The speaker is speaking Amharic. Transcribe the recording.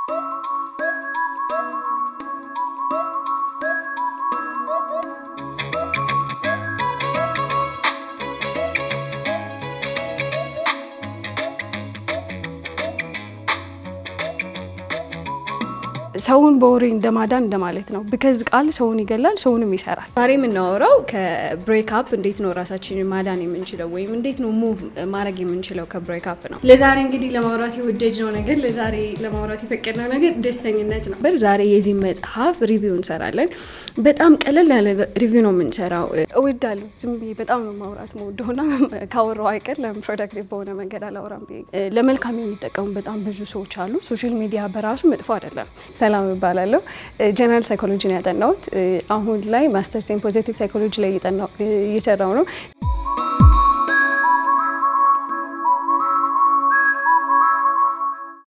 ሰውን በወሬ እንደማዳን እንደማለት ነው። ቢከዝ ቃል ሰውን ይገላል፣ ሰውንም ይሰራል። ዛሬ የምናወራው ከብሬክ አፕ እንዴት ነው ራሳችንን ማዳን የምንችለው ወይም እንዴት ነው ሙቭ ማድረግ የምንችለው ከብሬክ አፕ ነው። ለዛሬ እንግዲህ ለማውራት የወደድነው ነገር ለዛሬ ለማውራት የፈቀድነው ነገር ደስተኝነት ነው። ዛሬ የዚህ መጽሐፍ ሪቪው እንሰራለን። በጣም ቀለል ያለ ሪቪው ነው የምንሰራው። እወዳለሁ ዝም ብዬ በጣም ነው ማውራት መወደሆና ካወራው አይቀር ለምን ፕሮዳክቲቭ በሆነ መንገድ አላወራም ብዬ ለመልካም የሚጠቀሙ በጣም ብዙ ሰዎች አሉ። ሶሻል ሚዲያ በራሱ መጥፎ አይደለም። ሰላም እባላለሁ። ጀነራል ሳይኮሎጂ ነው ያጠናሁት። አሁን ላይ ማስተርስ ኢን ፖዚቲቭ ሳይኮሎጂ ላይ እየሰራው ነው።